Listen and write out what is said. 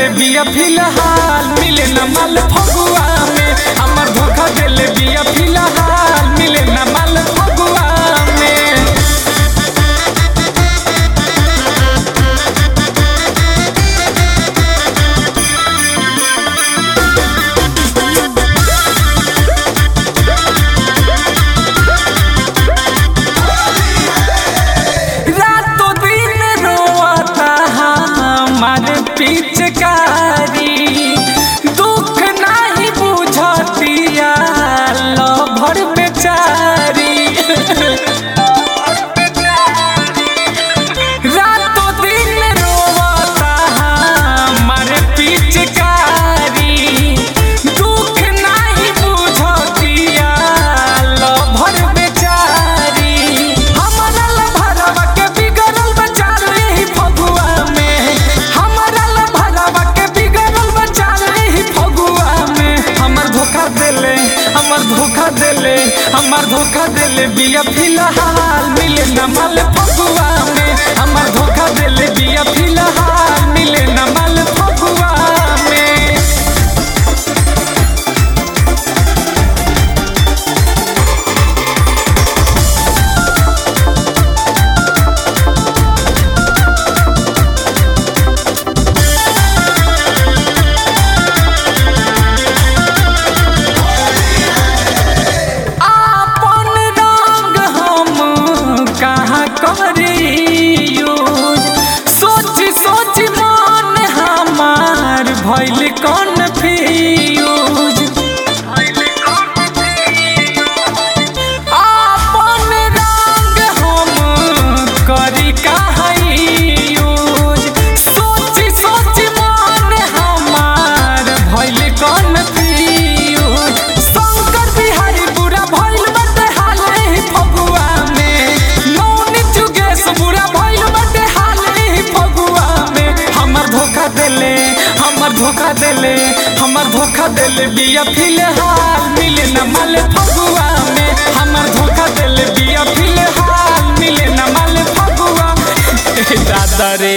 देले बिया फिलहाल मिले न माल फगुआ में हमर धोखा देले बिया फिलहाल मिले न माल फगुआ में रातों दिन रोता हमारे पिचकारी दुख नहीं बुझतिया लभर बेचारी रातों दिन रोता हमारे पिचकारी दुख नहीं बुझतिया लभर बेचारी हमारा लभरवा के बिगड़ल बचाल ही फगुआ में हमारा लभरवा के बिगड़ल बचाल ही फगुआ में हमर धोखा देले हमर धोखा देले हमर धोखा देले बिया फिलहाल मिले न माल फगुआ में हमर धोखा देले बिया फिलहाल मिले न माल फगुआ में आपन रंग हम कहाँ करियो सोच सोच मन हमार भइल कन्फ्यूज आपन रंग हम करी कहाँ यूज सोच सोच मन हमार भइल कन्फ्यूज शंकर बिहारी बुरा भइल बाटे हाल ही फगुआ में नौनी जुगेश बुरा भइल बाटे हाल ही फगुआ में हमर धोखा देले हमर धोखा देले हमर धोखा देले बिया फिलहाल मिले न माल फगुआ में हमर धोखा देले बिया फिलहाल मिले न माल फगुआ दादा रे